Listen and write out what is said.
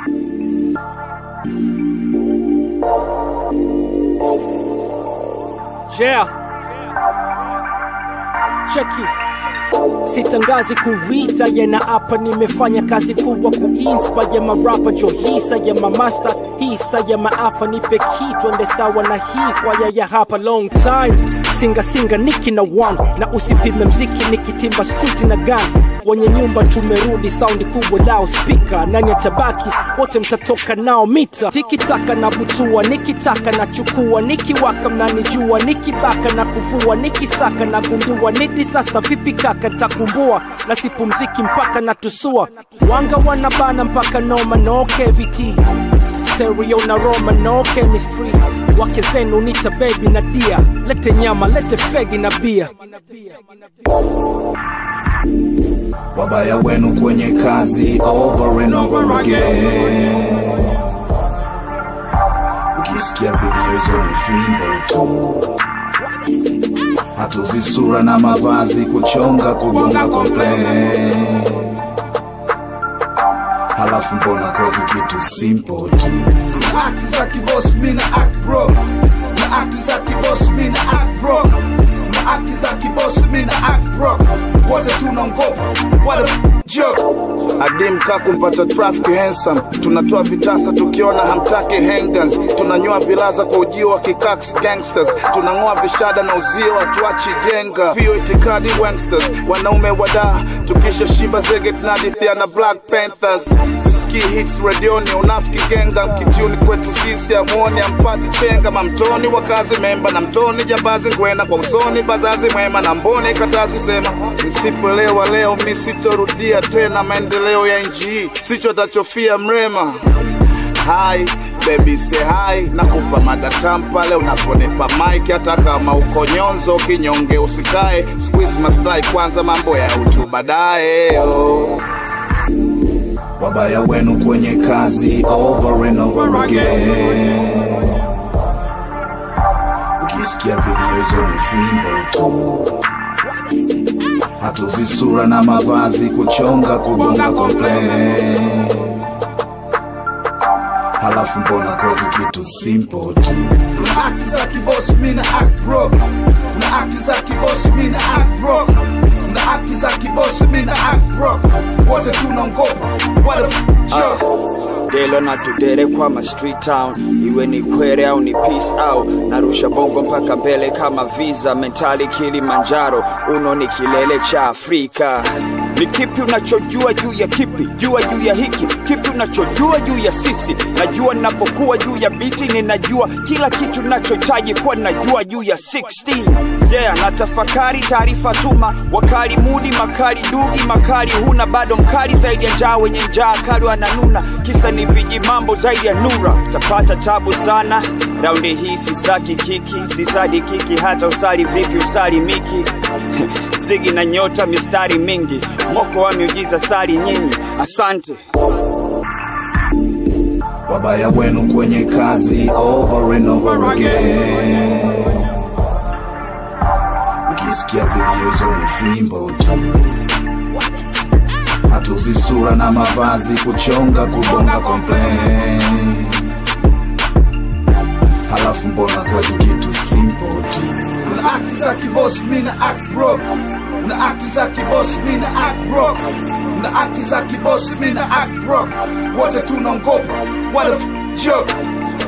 Yeah. Cheki. Sitangazi kuita yana hapa, nimefanya kazi kubwa kuinspire marapa jo hisa ya mamasta hisa ya maafa, nipe kitu ende sawa na hii kwaya ya hapa long time singa singa niki na one na usipime mziki nikitimba street na gun wenye nyumba tumerudi saundi kubwa lao spika nani atabaki wote mtatoka nao mita tikitaka na butua nikitaka na chukua nikiwaka mnanijua nikibaka na kuvua nikisaka na gundua ni disaster vipi kaka ntakumbua na sipumziki mpaka na tusua wanga wanabana mpaka noma no cavity stereo na roma no chemistry wake zenu nita baby na dia lete nyama lete fegi na bia wabaya wenu kwenye kazi over and over again. Ukisikia video hizo ni fimbo tu, hatuzi sura na mavazi, kuchonga kugonga complain. Halafu mbona kwetu kitu simple tu, na akti za kiboss, mi na act bro, na akti za kiboss, mi na act bro, na akti za kiboss, mi na act bro, wote tunaongopa, what a joke adim ka kumpata traffic handsome tunatoa vitasa tukiona hamtaki hangans tunanyoa vilaza kwa ujio wa kikaks gangsters tunang'oa vishada na uzio hatuachi jenga pio itikadi wangsters wanaume wadaa tukisha shiba zege tunadithia na black panthers sisikii hits redioni unafiki genga mkitiuni kwetu sisi amuoni ampati chenga mamtoni wakazi memba na mtoni jambazi ngwena kwa usoni bazazi mwema na mboni katazi kusema msipoelewa leo mi sitorudia tena maendeleo ya nchi hii sicho tachofia mrema hai bebi se hai nakupa madatam pale unaponipa mike hata kama uko nyonzo kinyonge usikae squeeze maslahi kwanza mambo ya utu baadaye oh. wabaya wenu kwenye kazi over and over again ukisikia video hizo ni fimbo tu hatuzi sura na mavazi kuchonga kugonga complain halafu mbona kwetu kitu simple tu na akti za kiboss mi na act bro na akti za kiboss mi na act bro na akti za kiboss mi na act bro wote tunaongopa what a f- joke delo na tudere kwa ma street town iwe ni kwere au ni peace au narusha bongo mpaka mbele kama visa mentali kilimanjaro uno ni kilele cha afrika ni kipi unachojua juu ya kipi jua juu ya hiki kipi unachojua juu ya sisi najua ninapokuwa juu ya biti ninajua kila kitu nachohitaji kuwa najua juu ya 16 yeah na tafakari taarifa tuma wakali mudi makali dugi makali huna bado mkali zaidi ya njaa wenye njaa kali wananuna kisa ni viji mambo zaidi ya nura tapata tabu sana raundi hii sisaki kiki sisadi kiki hata usali vipi usali miki zigi na nyota mistari mingi moko wa miujiza sali nyinyi asante wabaya wenu kwenye kazi over and over again ukisikia video hizo ni fimbo tu hatuzi sura na mavazi kuchonga kugonga complain halafu mbona kwetu kitu simple tu una akti za kiboss mi na act bro una akti za kiboss mi na act bro una akti za kiboss mi na act bro wote tunaongopa what a f- joke